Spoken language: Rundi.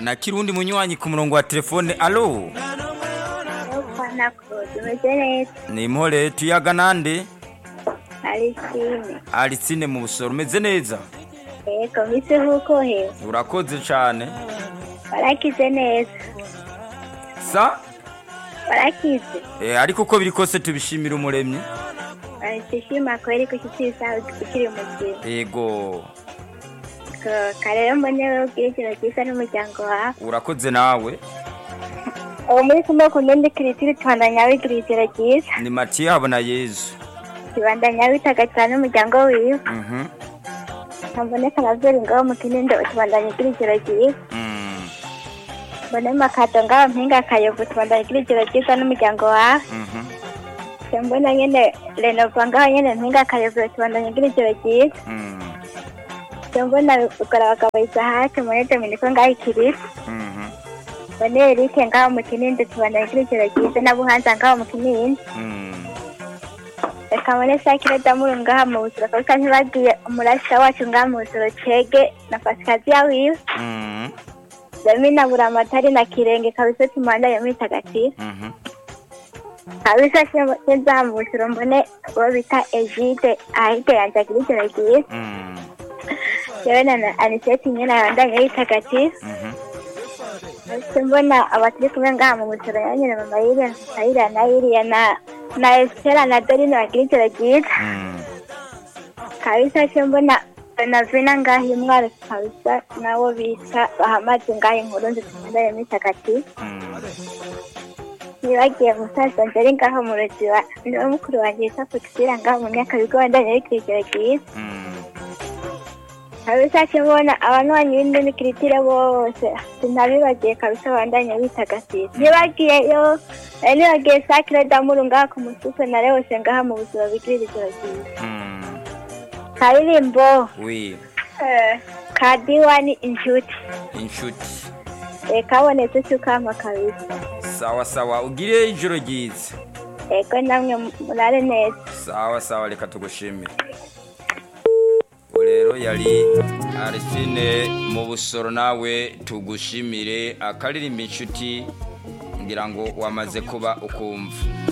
kana kirundi munywanyi ku murongo wa telefone alo Fana Claude umeze neza ni impore tuyaga nande Arisine Alicine mu busoro umeze neza yego mise nk'uko hewe urakoze cane warakize neza sa warakize eh, ariko uko biri kose tubishimira umuremyi barishishima kweri ko kitisaha ukiri muzima ego karero mbone wewe ubwire ikintu cyiza n'umuryango wawe urakoze nawe ubu muri kumwe ku ndende kiritiri tubandanya wigira ijoro ryiza ni matiye habona yezu tubandanya witagatiza n'umuryango wiwe Mhm, ntaboneka navyeri ngaho mu kinindo tubandanya ugira ijoro ryiza mm, mbone makato ngaho mpinga akayovu tubandanya ugira ijoro ryiza n'umuryango wawe mhm, mbona nyene renova ngaho nyene mpinga akayovu tubandanya ugira ijoro ryiza mm, mbona ukora abagabo isahake muri dominiko ngaho ikirisi mhm, mbone erike ngaho mu kinindo tubandanya ugira ijoro ryiza na buhanza ngaho mu kinindo mm. reka mbone sakire damuru ngaha mu busoro kabisa ntibagiye umurasha wacu ngaha mu busoro cege na pasikaziya wiwe Mm, Damina buramatari na kirenge kabisa tumandanye mwitagatifu mhm, kabisa sinza mu busoro mbone uwo bita egide ahite yanje agira ijoro ryiza mm, yewe na aniseti nyene abandanye yitagatifu mhm, Ese mbona abaturi kumwe ngaha mu busoro yanyene mama yiriya ayiriya na yiriya na na esitera na dorine bagira ijoro ryiza mm. kabisa se mbona na vina ngaha imwaro kabisa nawo bita bahamaze ngaha inkuru nzi tumandanye mwitagatifu Mm. nibagiye musaza njeri ngaho mu ruziba niwe mukuru wanjye yita kutusira ngaho mu myaka bigo wandanye w'ikirekere ryiza Mm. kabisa kimubona abanywanyi b'indimikiritire bose sinabibagiye kabisa bandanye bitagatifu nibagiyeyo eh, nibagiye sakire damuru ngaha ku musufe na rewose ngaha mu buzima bigirira ijoro ryiza Mm. karirimbo wi eh, ka diwani inshuti inshuti Eh, kabonetse cy'ukama kabisa sawa sawa ugire ijoro ryiza ego namwe murare neza sawa sawa reka tugushimire ubu rero yari arisine mu busoro nawe tugushimire akaririmba inshuti ngira ngo wamaze kuba ukumva